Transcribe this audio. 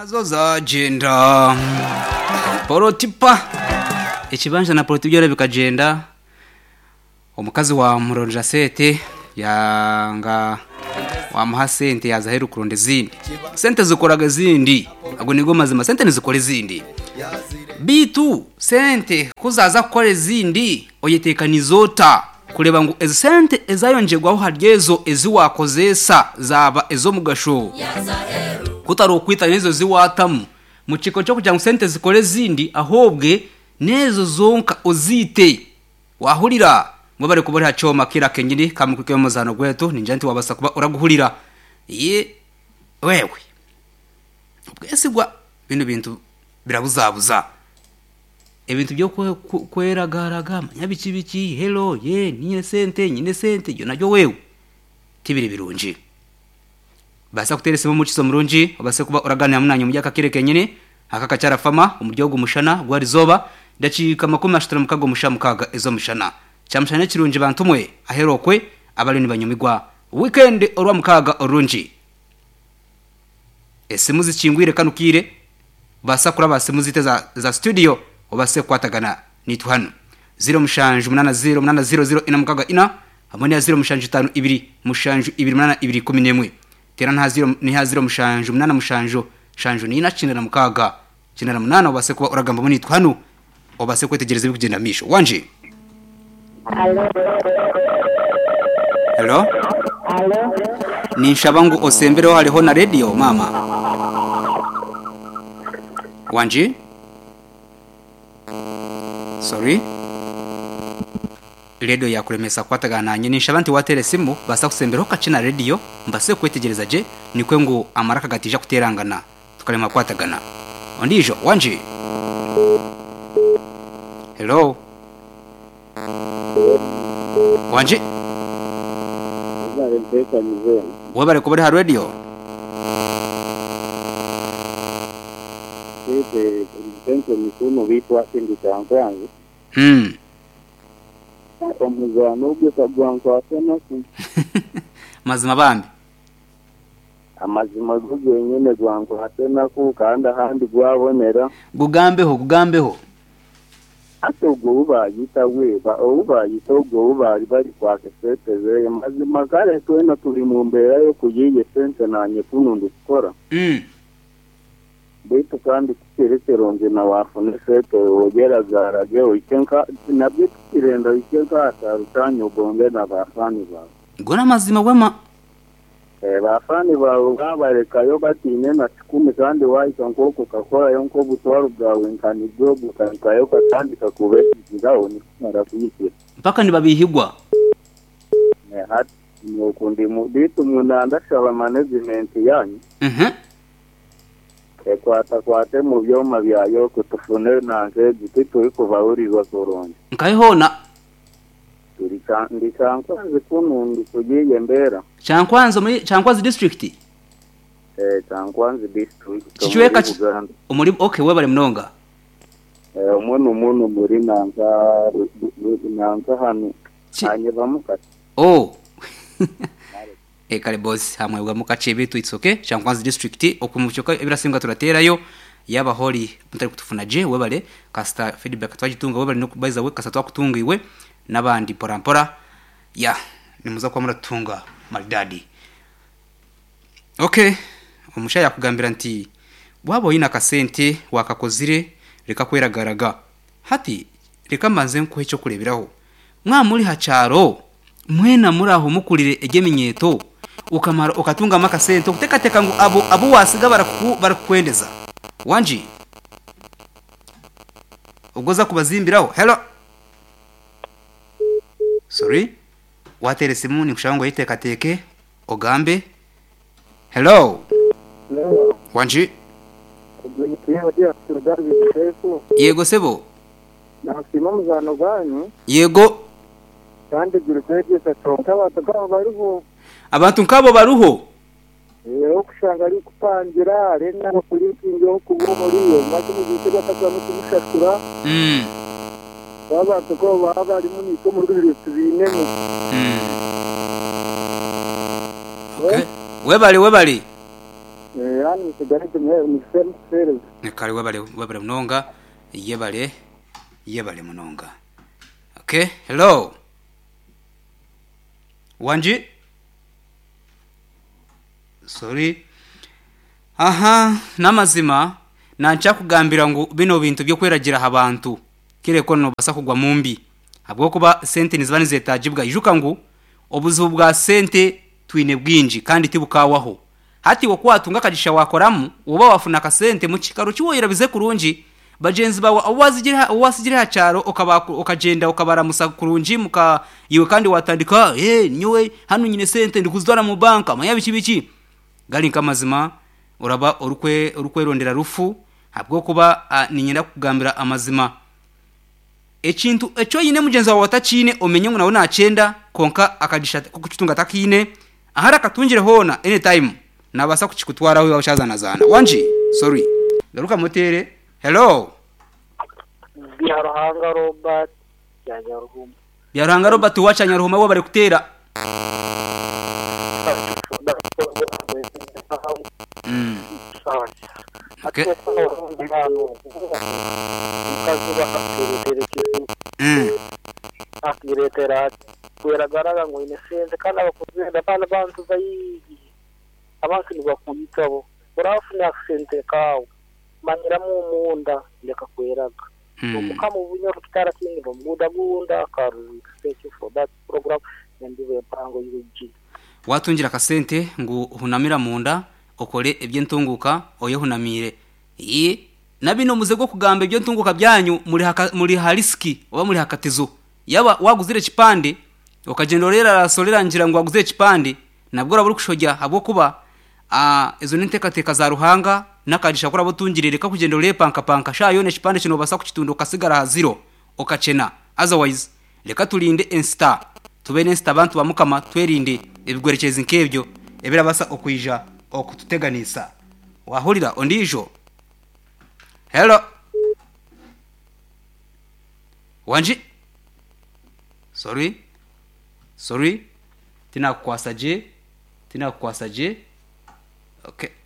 zo zagenda porotipa ikibanza na poroti byora bikagenda umukazi wa muronja sete yanga wamuha sente yaza ahera ukuronda izindi sente zikoraga izindi ntabwo nibwo mazima sente ntizikora izindi bitu sente kuzaza gukora izindi uyitekana izota kureba ngo izi sente izayongerwaho hari ezo izi wakoze sa zaba izo mu gashobo kutari ukwita n'izo ziwatamu mu kigo cyo kugira ngo sente zikore izindi ahobwe n'ezo zonka uzite wahurira ngo bari kubura cyoma kira kenyiri kamukwike mu zano gweto ni njye wabasa kuba uraguhurira ye wewe ubwese gwa bino bintu birabuzabuza ibintu byo kweragaraga nyabikibiki hello ye nyine sente nyine sente iyo nabyo wewe tibiri birunji basa kuteresemo muciso murunji basa kuba uraganira munanyo mujya kakire kenyine akaka cyarafama umuryogo umushana gwari zoba ndacika makumi ashitara mukago mushamukaga ezo mushana cyamushane kirunji bantumwe aherokwe abari ni banyumigwa weekend orwa mukaga orunji ese muzikingwire kanukire basa kuri abase muzite za, za studio obase kwatagana nitu hano 0 mushanju 80 80 ina mukaga ina hamwe ya 0 mushanju 5 2 mushanju 2 munana 2 11 tera nta 0 ni ha 0 mushanju munana mushanju shanju ni ina cinera mukaga cinera munana obase kuba uragamba muri nitu hano obase kwetegereza bikugenda misho wanje Alo, hello alo, ninshaba ngo osembereho hariho na radio mama wanji sorry radio yakuremesa kwatagananye ninshaba nti watere simu basa kusembereho kacina radio mbase kwetegereza je nikwe ngo amaraka gatija kuterangana tukarema kwatagana ondijo wanji hello wanji wowe bari kuba ari ha radio desde el centro de Mikuno bitwa sindikangwangu hmm omuzano gwekagwangu asenaku mazima bambi amazima go gwenyene gwangu asenaku kandi ahandi gwabonera gugambeho gugambeho ate ogwo bubayita weba obubayita ogwo bubaali bali kwaka esente zeeyo mazima kale twena tuli mu mbeera y'okuyiiya esente nanye kuno ndikukora mm baitu kandi tukirekeronje na wafune sete ogeragaraje oikenka nabyo tukirenda oikenka atarutanya ogonge na bafani bawe ngo ni amazima wema Eh, bafani bawe babarekayo batiine na kikumi kandi wahika nk'oko kakorayo nk'obutwaro bwawe nkanibyo bukanikayo katandika kubesiziraho nikumara kuyisira mpaka ntibabihigwa Eh, hati nuku ndi mu- bitu munandashaba management yanyu mhm ekwatakwate mu byoma byayo kutufune nanze egiti turi kubahuriza kurungi nkayihona turi ca- ndi cankwanzi kunu ndi kugiye mbera cankwanzo muri cankwanzi district Eh, cankwanzi district Kichweka muri ki- Buganda. umuri okay we bari munonga Eh, umunu umunu muri nanza nanza hano Ki- hanyura mukati oh e kare boss hamwebwa mu kace bitu it's okay cankwanzi district okumucyoka ebirasimbwa turaterayo yaba hori mutari kutufuna je we bare kasta feedback twagitunga we bare no kubaiza we kasta twakutungiwe nabandi porampora ya nimuza kwa muratunga maridadi okay umusha yakugambira nti waboye na kasente wakakozire reka kweragaraga hati reka mbanze nkuhe cyo kureberaho mwa muri hacaro mwena muri aho mukurire egeminyeto ukamara ukatungamo akasente ukutekateka ngo abo abo wasiga baraku- barakukwendeza wanji ubwo za kubazimbiraho hello sorry watere simu nikushaba ngo yitekateke ugambe hello wanji yego sebo nasima muzano gwanyu yego kandi gurukegesa tonka abantu babo bariho abantu nk'abo baruho rero kushanga ari kupangira arena kurikingiho kubwo muri iyo maze mugite bataza no kumushakura Mm, babantu ko baba barimo niko muri bibiri tubinemo mm. Okay. webale webale hano mu kigali tumerewe ni feruseri kare webale webale munonga yebale yebale munonga okay hello wanji sorry aha namazima nanca kugambira ngo bino bintu byo kweragira abantu kire ko no basa kugwa mu mbi abwo kuba sente nizibani zetajibwa ijuka ngo obuzu bwa sente twine bwinji kandi tibukawaho hati wo kwatunga kagisha wakoramu uba wafuna kasente mu kikaro cyuwoyera bize kurunji bagenzi bawe uwazigira uwasigira hacaro ukagenda ukabaramusa kurunji muka iwe kandi watandika eh hey, nyowe hano nyine sente ndikuzora mu banka mayabi kibiki gari kamazima uraba urukwe urukwerondera rufu habwo kuba uh, ninyenda kugambira amazima ekintu echo yine mugenzi wawe watachine omenye ngo nawe nakenda konka akagisha kukitunga takine ahara katungire hona anytime nabasa kukikutwara aho washazanazana wanji sorry garuka motere hello byaruhanga robert bya nyaruhuma byaranga robert wacha nyaruhuma wo bari kutera mm okay mm akiretera kweragarara ngo inesenze kandi abakozi benda bana bantu bayi abantu ntibakunyitaho urafuna akasente kawe maniramo umunda ndeka kweraga omukama obunyoro tutarakinira omugundagunda karungi special for that program nendiwe empango y'ubugi watungira akasente ngo uhunamira munda ukore iby'intunguka oye hunamire iyi na bino muze bwo kugamba ibyo ntunguka byanyu muri haka- muri hariski oba muri hakatizo yaba waguzire kipande ukagenda urera rasorerangira ngo waguzire kipande nabwo urabura kushojya habwo kuba ah, izo n'intekateka za ruhanga n'akadisha kuri abutungirire ka kugenda urepanka panka sha yone kipande kino basa kukitunda ukasigara ha zero ukacena otherwise reka turinde insta tube n'insta abantu bamukama twerinde ibigwerekeza nkebyo ebirabasa okwija okututeganisa wahurira ondijo Hello. Wanji. Sorry. Sorry. Tina kwasaje. Tina kwasaje. Okay.